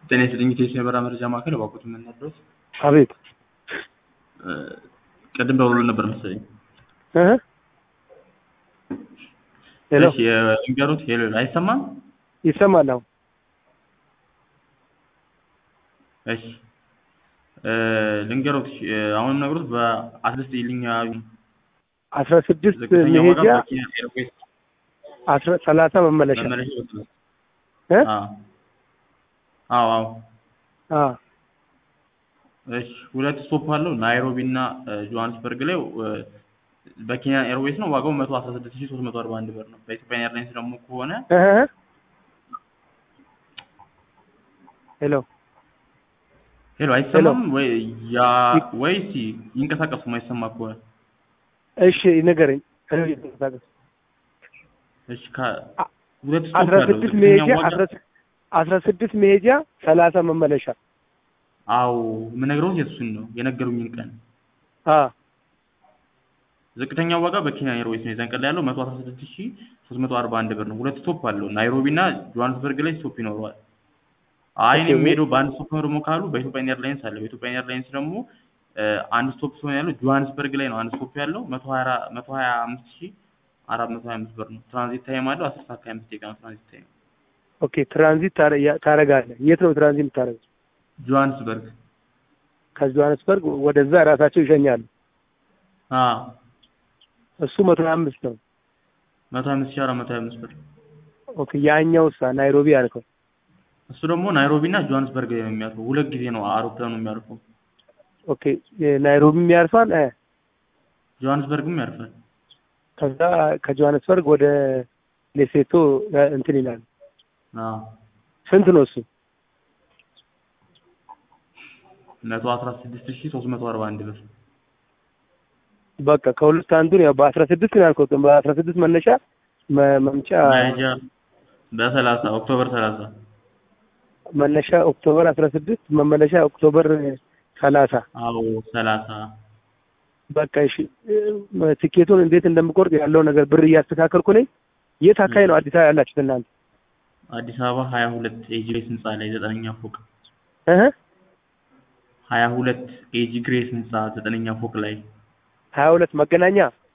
ጤና ይስጥልኝ ኢትዮ የበራ መረጃ ማዕከል እባክዎት ምን ነበር? አቤት ቅድም ደውሎ ነበር መሰለኝ። እ ሄሎ እሺ የንገሩት። ሄሎ አይሰማም? ይሰማል አሁን እሺ እ ልንገሩት። እሺ፣ አሁን ነግሩት በአስደስት ይልኛ አስራ ስድስት ዝቅተኛ ዋጋ መሄጃ በኬንያ ኤርዌይስ አስራ ሰላሳ መመለሻ መመለሻ ይወስዳል። እ አዎ አዎ አዎ። አ እሺ ሁለት ስቶፕ አለው ናይሮቢ እና እ ጆሃንስበርግ ላይ እ በኬንያ ኤርዌይስ ነው። ዋጋው መቶ አስራ ስድስት ሺህ ሶስት መቶ አርባ አንድ ብር ነው። በኢትዮጵያ ኤርላይንስ ደግሞ ከሆነ እ ሄሎ ሄሎ አይሰማም ወይ ያ ወይ እስኪ ይንቀሳቀሱ የማይሰማ ከሆነ እሺ ንገረኝ። ሄሎ ይተንቀሳቀስ እሺ ከ አ- ሁለት ስቶፕ አስራ አለው ስድስት ዝቅተኛ መሄጃ ዋጋ አስራ ስ- አስራ ስድስት መሄጃ ሰላሳ መመለሻ አዎ የምነግረው የእሱን ነው የነገሩኝን ቀን አ ዝቅተኛ ዋጋ በኬንያ ኤርዌይስ ነው የዛን ቀን ላይ ያለው መቶ አስራ ስድስት ሺህ ሶስት መቶ አርባ አንድ ብር ነው። ሁለት ስቶፕ አለው ናይሮቢ እና ጆሃንስበርግ ላይ ስቶፕ ይኖረዋል። አይ እኔ ኦኬ። የምሄደው በአንድ ስቶፕ ነው ደግሞ ካሉ በኢትዮጵያ ኤርላይንስ አለ። በኢትዮጵያ ኤርላይንስ ደግሞ እ አንድ ስቶፕ ሲሆን ያለው ጆሃንስበርግ ላይ ነው አንድ ስቶፕ ያለው መቶ ሀያ አራ- መቶ ሀያ አምስት ሺህ አራት መቶ ሀያ አምስት ብር ነው። ትራንዚት ታይም አለው አስር ሰዓት ከሀያ አምስት ደቂቃ ነው ትራንዚት ታይም። ኦኬ ትራንዚት ታረ- ያ- ታረጋለህ። የት ነው ትራንዚት የምታደርገው? ጆሃንስበርግ ከጆሃንስበርግ ወደዛ ራሳቸው ይሸኛሉ። አ እሱ መቶ ሀያ አምስት ነው። መቶ ሀያ አምስት ሺህ አራት መቶ ሀያ አምስት ብር ኦኬ ያኛውሳ ናይሮቢ ያልከው እሱ ደግሞ ናይሮቢ እና ጆሃንስበርግ ላይ ነው የሚያርፈው። ሁለት ጊዜ ነው አውሮፕላኑ የሚያርፈው። ኦኬ ናይሮቢም ያርፋል እ ጆሃንስበርግም ያርፋል። ከዛ ከጆሃንስበርግ ወደ ሌሴቶ እ እንትን ይላል። አዎ ስንት ነው እሱ? መቶ አስራ ስድስት ሺህ ሶስት መቶ አርባ አንድ ብር በቃ ከሁለት አንዱን ያው በአስራ ስድስት ነው ያልከው። በአስራ ስድስት መነሻ መ- መምጫ መያዣ በሰላሳ ኦክቶበር ሰላሳ መነሻ ኦክቶበር አስራ ስድስት መመለሻ ኦክቶበር ሰላሳ አዎ ሰላሳ በቃ እሺ እ ትኬቱን እንዴት እንደምቆርጥ ያለው ነገር ብር እያስተካከልኩ ነኝ። የት አካባቢ ነው አዲስ አበባ ያላችሁት እናንተ? አዲስ አበባ ሀያ ሁለት ኤጂ ግሬስ ህንፃ ላይ ዘጠነኛ ፎቅ እህ ሀያ ሁለት ኤጂ ግሬስ ህንፃ ዘጠነኛ ፎቅ ላይ ሀያ ሁለት መገናኛ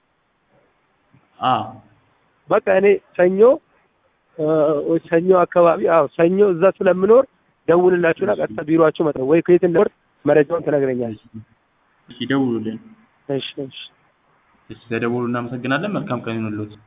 አ በቃ እኔ ሰኞ እ ሰኞ አካባቢ አዎ ሰኞ እዛ ስለምኖር ደውልላችሁና ቀጥታ ቢሮአችሁ መጣ ወይ ከየት እንደወር መረጃውን ትነግረኛለህ። እሺ ደውሉልን። እሺ እሺ እሺ ተደውሉ። እናመሰግናለን። መልካም ቀን ይሁንልዎት።